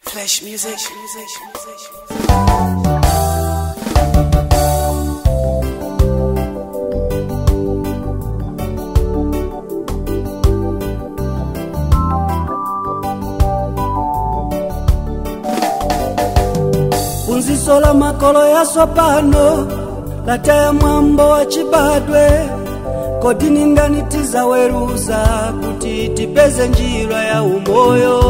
Flash music. music, music. funziso la makolo yaso pano lataya mwambo wa chibadwe kodi ningani tizaweruza kuti tipeze njira ya umoyo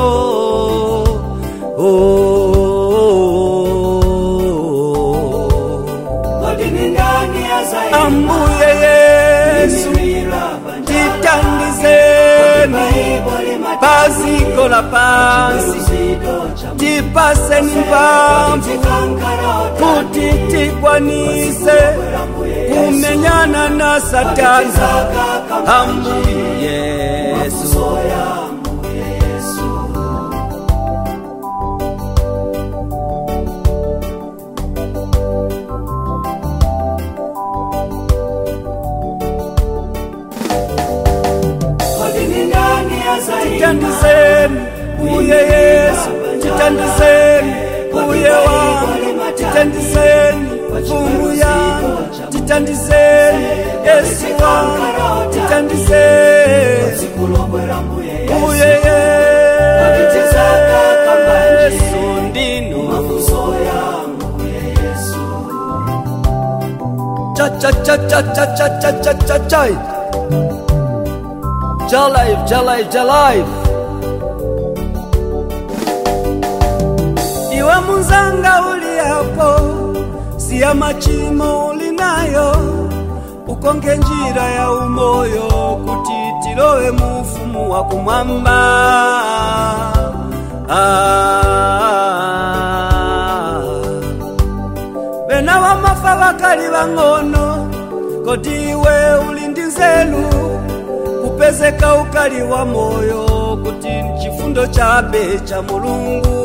ambuye yesu titandizeni paziko la pansi tipaseni mpamvu kuti tikwanise kumenyana na satani ambuye yesu titandizeni uye yesu titandizeni uye wangu titandizeni mfumu yangu titandizeni yesu wangu titandizeni uye yesu ndinu cha cha cha cha cha cha cha cha cha cha Jalive, Jalive, Jalive. Iwe munzanga uli hapo, siya machimo ulinayo, ukonge njira ya umoyo kuti tilowe mufumu wa kumwamba. Ah. Bena wamafa bakali bang'ono, kodi iwe uli ndi nzelu kupezeka ukali wa moyo kuti chifundo chabe cha mulungu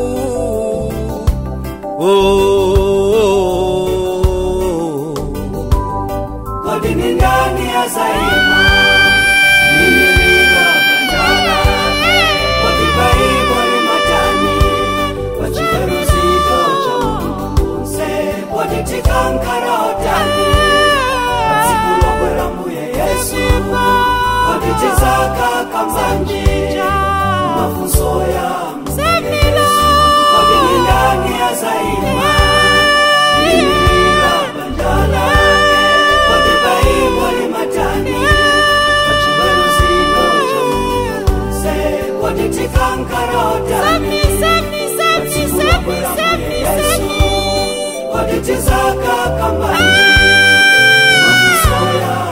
oh, oh, oh. kodi ni ndani ya zaima nimirira bandala kodi baibo ni matani wachigaruzito cha mungunse kodi tikankara otani watsikulobwera mbuye yesu kodi tizaka kambanji mafunso ya mbuye yesu kodi ni ndani ya zaima nimirira bandala kodi baibo ni matani wachigaruzito cha mungunse kodi tikankara otani wakitizaka kambani makusoya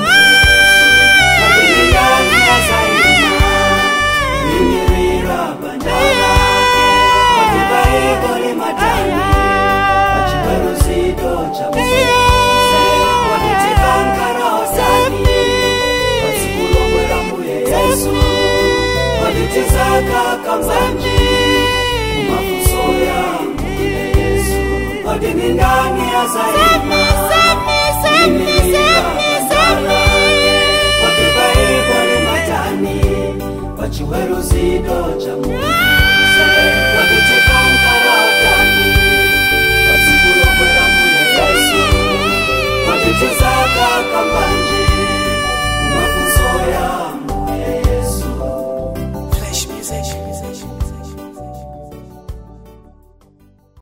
wakilingani ya zaima nimirira bandala wakibaiboli matani wachibaruzito cha muse wakitikankara osani watsikulobwera mbuye yesu wakitizaka kambani makusoya mbuye yesu kodi ni ndani ya zaima